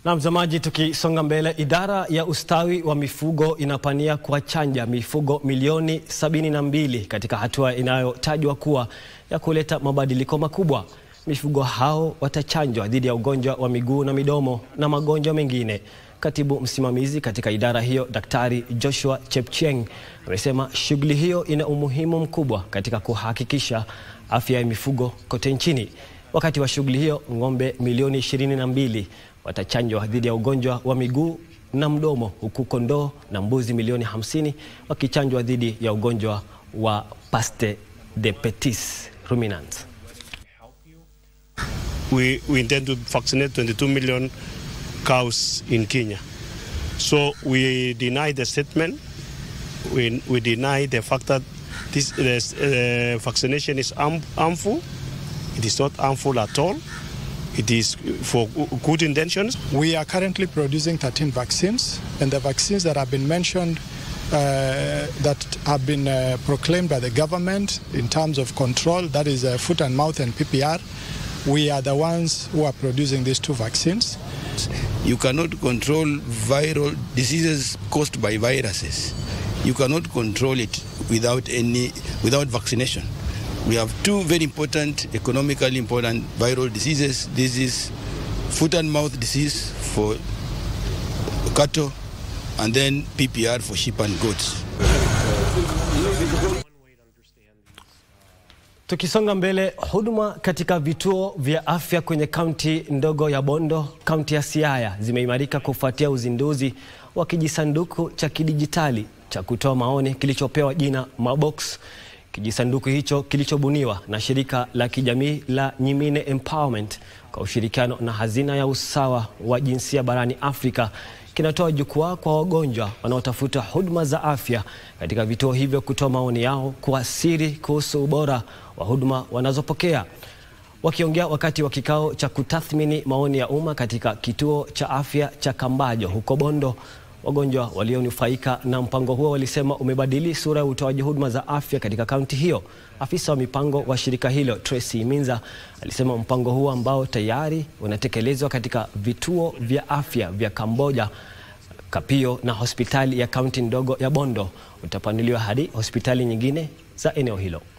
Na mtazamaji, tukisonga mbele, idara ya ustawi wa mifugo inapania kuwachanja mifugo milioni 72 katika hatua inayotajwa kuwa ya kuleta mabadiliko makubwa. Mifugo hao watachanjwa dhidi ya ugonjwa wa miguu na midomo na magonjwa mengine. Katibu msimamizi katika idara hiyo, Daktari Joshua Chepcheng, amesema shughuli hiyo ina umuhimu mkubwa katika kuhakikisha afya ya mifugo kote nchini. Wakati wa shughuli hiyo, ng'ombe milioni 22 watachanjwa dhidi ya ugonjwa wa miguu na mdomo, huku kondoo na mbuzi milioni 50 wakichanjwa dhidi ya ugonjwa wa Paste de Petits ruminants. we, we intend to vaccinate 22 million cows in Kenya. So we deny the statement. We, we deny the fact that this, this uh, vaccination is harm, harmful. It is not harmful at all. It is for good intentions. We are currently producing 13 vaccines, and the vaccines that have been mentioned uh, that have been uh, proclaimed by the government in terms of control, that is uh, foot and mouth and PPR, we are the ones who are producing these two vaccines. You cannot control viral diseases caused by viruses. You cannot control it without any without vaccination. We have two very important, economically important viral diseases. This is foot and mouth disease for cattle, and then PPR for sheep and goats. Tukisonga mbele, huduma katika vituo vya afya kwenye kaunti ndogo ya Bondo, kaunti ya Siaya zimeimarika kufuatia uzinduzi wa kijisanduku cha kidijitali cha kutoa maoni kilichopewa jina Mabox. Kijisanduku hicho kilichobuniwa na shirika la kijamii la Nyimine Empowerment kwa ushirikiano na hazina ya usawa wa jinsia barani Afrika kinatoa jukwaa kwa wagonjwa wanaotafuta huduma za afya katika vituo hivyo kutoa maoni yao kwa siri kuhusu ubora wa huduma wanazopokea. Wakiongea wakati wa kikao cha kutathmini maoni ya umma katika kituo cha afya cha Kambajo huko Bondo, wagonjwa walionufaika na mpango huo walisema umebadili sura ya utoaji huduma za afya katika kaunti hiyo. Afisa wa mipango wa shirika hilo Tracy Minza alisema mpango huo ambao tayari unatekelezwa katika vituo vya afya vya Kamboja, Kapio na hospitali ya kaunti ndogo ya Bondo utapanuliwa hadi hospitali nyingine za eneo hilo.